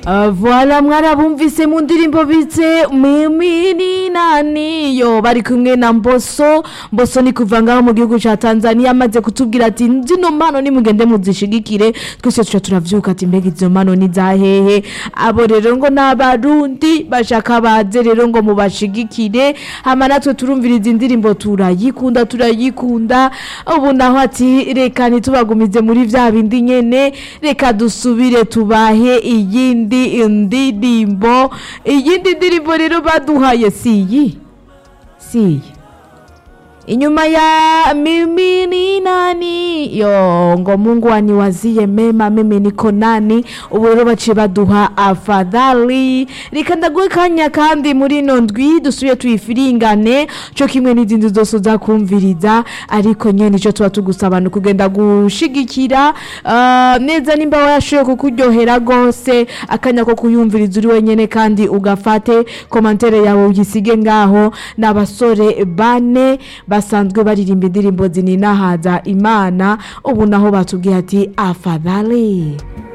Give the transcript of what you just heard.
Uh, Voila mwarabumvise mu ndirimbo bitse mimi ni nani yo bari kumwe na Mboso Mboso ni kuva ngaho mu gihugu ca Tanzania amaze kutubwira ati zino mpano nimugende muzishigikire twese tuca turavyuka ati mbega izo mpano ni zahehe abo rero ngo n'abarundi bashaka baze rero ngo mubashigikire hama natwe turumviriza indirimbo turayikunda turayikunda ubu naho ati reka ntitubagumize muri vya bindi nyene reka dusubire tubahe iyindi ndirimbo iyindi ndirimbo rero baduhaye si iyi si iyi inyuma ya mimi ni nani yo ngo mungu aniwazie mema mimi niko nani ubu rero baciye baduha afadhali reka ndaguhe kanya kandi muri ino ndwi dusubiye tuyifiringane co kimwe n'izindi zose uzakumviriza ariko nyene ico tuba tugusaba ni ukugenda gushigikira ah, neza nimba wayashoboye kukuryohera gose akanya ko kuyumviriza uri wenyene kandi ugafate komantere yawe uyisige ngaho n'abasore bane basanzwe baririmba indirimbo zininahaza imana ubu naho batubwiye ati afadhali